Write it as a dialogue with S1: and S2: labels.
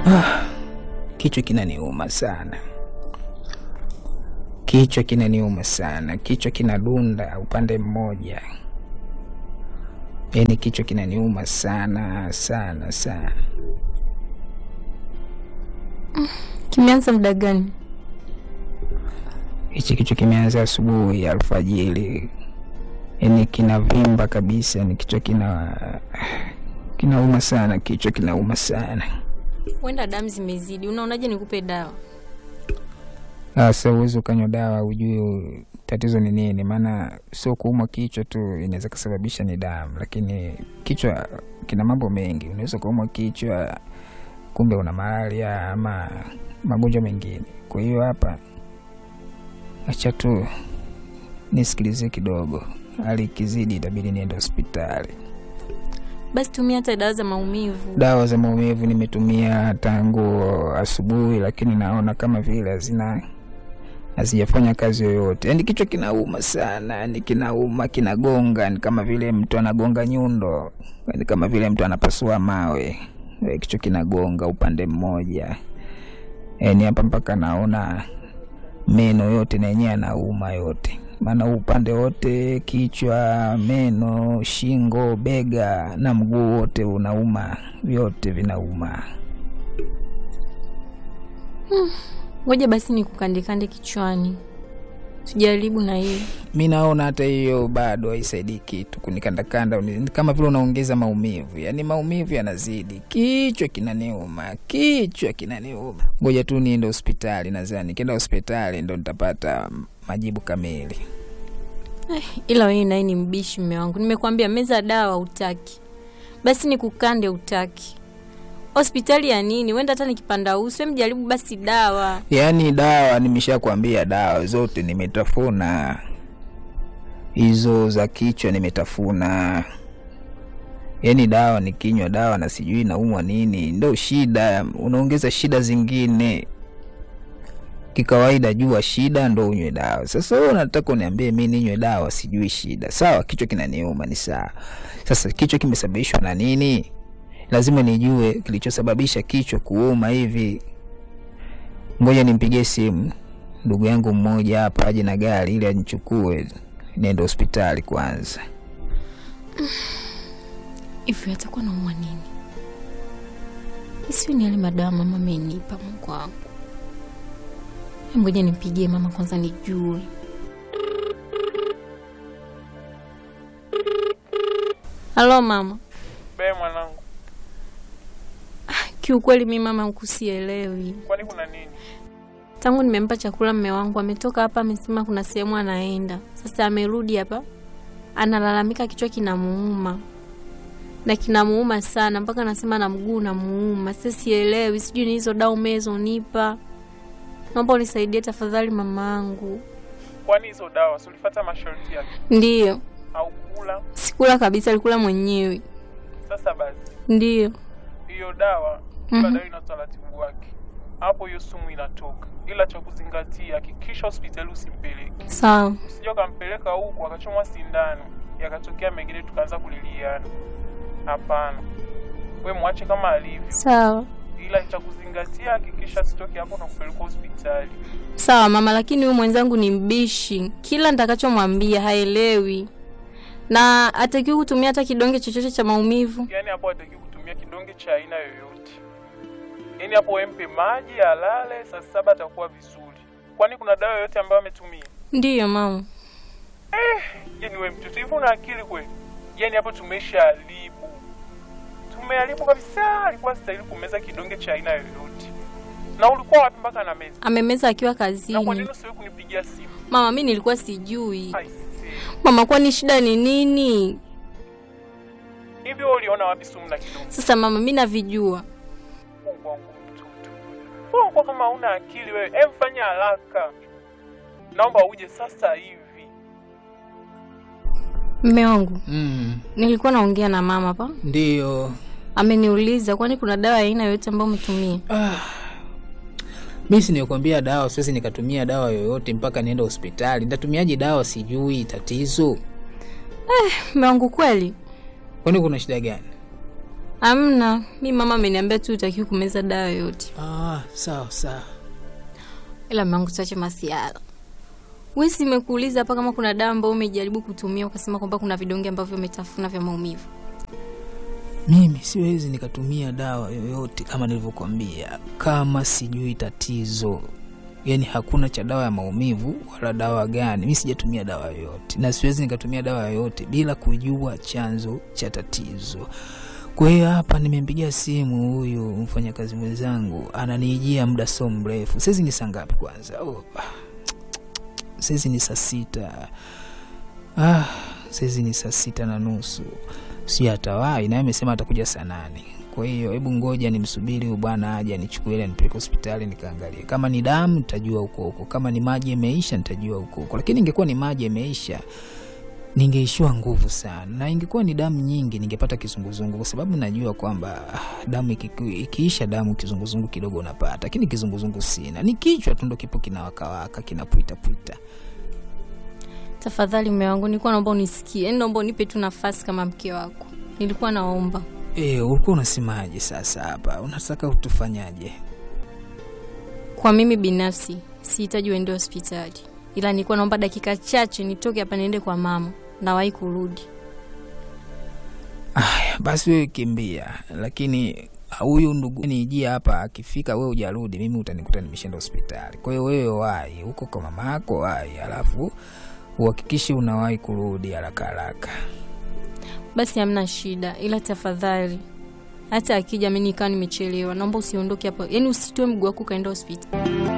S1: Kichwa kinaniuma sana, kichwa kinaniuma sana, kichwa kinadunda upande mmoja, yaani kichwa kinaniuma sana sana sana.
S2: Kimeanza muda gani?
S1: Hichi kichwa kimeanza asubuhi alfajiri, yaani kinavimba kabisa, ni kichwa kina kinauma sana, kichwa kinauma sana.
S2: Huenda damu zimezidi. Unaonaje nikupe dawa?
S1: Sasa uwezi ukanywa dawa ujue tatizo ni nini, maana sio kuumwa kichwa tu inaweza kusababisha ni damu, lakini kichwa kina mambo mengi. Unaweza kuumwa kichwa kumbe una malaria ama magonjwa mengine. Kwa hiyo hapa, acha tu nisikilize kidogo, hali ikizidi itabidi niende hospitali.
S2: Basi tumia hata dawa za maumivu.
S1: Dawa za maumivu nimetumia tangu asubuhi, lakini naona kama vile hazina hazijafanya kazi yoyote. Yani kichwa kinauma sana, yani kinauma, kinagonga, ni kama vile mtu anagonga nyundo, ni kama vile mtu anapasua mawe. Eh, Kichwa kinagonga upande mmoja, yani hapa mpaka naona meno yote na yenyewe anauma yote, maana huu upande wote, kichwa, meno, shingo, bega na mguu wote unauma, vyote vinauma.
S2: Ngoja basi nikukandekande kichwani, tujaribu na hii.
S1: Mi naona hata hiyo bado haisaidii kitu, kunikandakanda ni kama vile unaongeza maumivu, yaani maumivu yanazidi, kichwa kinaniuma, kichwa kinaniuma. Ngoja tu niende hospitali, nadhani nikienda hospitali ndo nitapata majibu kamili.
S2: Ila wewe naye ni mbishi, mme wangu. Nimekwambia meza dawa utaki, basi nikukande utaki. Hospitali ya nini? Wenda hata nikipanda uso, em, jaribu basi dawa.
S1: Yaani dawa nimeshakwambia, dawa zote nimetafuna, hizo za kichwa nimetafuna. Yaani dawa nikinywa dawa na sijui naumwa nini, ndo shida, unaongeza shida zingine. Kikawaida jua shida ndo unywe dawa. Sasa wewe unataka uniambie mi ninywe dawa sijui shida? Sawa, kichwa kinaniuma ni sawa. Sasa kichwa kimesababishwa na nini? Lazima nijue kilichosababisha kichwa kuuma hivi. Ngoja nimpigie simu ndugu yangu mmoja hapa aje na gari ili anichukue niende hospitali kwanza.
S2: Hivi atakuwa naumwa nini? Isiwe ni yale madawa mama amenipa. Mungu wangu, Em, ngoja nimpigie mama kwanza nijue. Halo mama.
S3: Be mwanangu,
S2: Kiukweli mi mama huku sielewi.
S3: kwani kuna nini?
S2: Tangu nimempa chakula mme wangu ametoka hapa, amesema kuna sehemu anaenda. Sasa amerudi hapa, analalamika kichwa kinamuuma na kinamuuma sana, mpaka anasema na mguu unamuuma. Sasa sielewi, sijui ni hizo dawa umezonipa. Naomba unisaidie tafadhali mamangu.
S3: Kwani hizo dawa si ulifuata masharti yake
S2: Ndiyo,
S3: au kula?
S2: sikula kabisa, alikula mwenyewe.
S3: Sasa basi,
S2: Ndiyo.
S3: hiyo dawa kila
S2: Mhm.
S3: dawa ina utaratibu wake, hapo hiyo sumu inatoka, ila cha kuzingatia, hakikisha hospitali usimpeleke,
S2: Sawa.
S3: usije ukampeleka huku akachomwa sindano yakatokea mengine tukaanza kuliliana. Hapana, we mwache kama alivyo,
S2: Sawa.
S3: ila cha kuzingatia, hakikisha sitoke hapo na kupeleka hospitali.
S2: Sawa mama, lakini huyu mwenzangu ni mbishi, kila nitakachomwambia haelewi na atakiwi kutumia hata kidonge chochote cha maumivu.
S3: Yaani hapo hataki kutumia kidonge cha aina yoyote. Yaani hapo wempe maji alale, saa saba atakuwa vizuri. Kwani kuna dawa yoyote ambayo ametumia?
S2: Ndiyo mama.
S3: Yaani we mtoto hivi una akili kweli? Yaani hapo tumeshaharibu, tumeharibu kabisa. Alikuwa stahili kumeza kidonge cha aina yoyote. Na ulikuwa wapi mpaka na meza?
S2: Amemeza akiwa
S3: Na kwa
S2: kazini.
S3: nini usiwe kunipigia simu?
S2: Mama, mi nilikuwa sijui.
S3: Ai, see.
S2: Mama, kwani shida ni nini?
S3: Hivi wewe uliona wapi sumu na kidonge?
S2: Sasa mama, mi navijua.
S3: Mungu wangu mtoto. Wewe uko kama una akili wewe. Hem, fanya haraka. Naomba uje sasa hivi.
S2: Mme wangu,
S1: Mm,
S2: nilikuwa naongea na mama hapa,
S1: ndiyo.
S2: ameniuliza kwani kuna dawa ya aina yoyote ambayo umetumia.
S1: Mi si nikuambia dawa, siwezi nikatumia dawa yoyote mpaka niende hospitali. Nitatumiaje dawa? Sijui tatizo.
S2: Mme wangu, kweli
S1: Kwani kuna shida gani?
S2: Amna, mi mama ameniambia tu utakiwi kumeza dawa yote,
S1: Ah, sawa sawa.
S2: ila mmangu tuache masiara. We simekuuliza hapa kama kuna dawa ambayo umejaribu kutumia ukasema kwamba kuna vidonge ambavyo umetafuna vya maumivu.
S1: Mimi siwezi nikatumia dawa yoyote kama nilivyokuambia, kama sijui tatizo. Yaani hakuna cha dawa ya maumivu wala dawa gani. Mi sijatumia dawa yoyote, na siwezi nikatumia dawa yoyote bila kujua chanzo cha tatizo. Kwa hiyo hapa nimempigia simu huyu mfanyakazi mwenzangu, ananiijia muda so mrefu. Saizi ni saa ngapi kwanza? Oh, saizi ni saa sita. Ah, saizi ni saa sita na nusu si atawai naye amesema atakuja saa nane kwa hiyo hebu ngoja nimsubiri huyu bwana aje anichukue ile nipeleke hospitali nikaangalie kama ni damu nitajua huko huko kama ni maji yameisha nitajua huko huko lakini ingekuwa ni maji yameisha ningeishiwa nguvu sana na ingekuwa ni damu nyingi ningepata kizunguzungu kwa sababu najua kwamba ah, damu ikiku- ikiisha damu kizunguzungu kidogo unapata lakini kizunguzungu sina ni kichwa tu ndo kipo kinawakawaka kinapwitapwita
S2: Tafadhali mume wangu, nilikuwa naomba unisikie, yaani naomba unipe tu nafasi kama mke wako. Nilikuwa naomba
S1: e, ulikuwa unasemaje sasa hapa unataka utufanyaje
S2: kwa mimi binafsi sihitaji uende hospitali, ila nilikuwa naomba dakika chache nitoke hapa niende kwa mama, nawahi kurudi.
S1: Aya, basi wewe kimbia, lakini huyu ndugu nijia hapa, akifika wewe ujarudi, mimi utanikuta nimeshaenda hospitali. Kwa hiyo wewe wahi huko kwa mama yako, wahi, alafu uhakikishe unawahi kurudi haraka haraka.
S2: Basi hamna shida, ila tafadhali, hata akija mimi nikawa nimechelewa, naomba usiondoke hapo, yaani usitoe mguu wako ukaenda hospitali.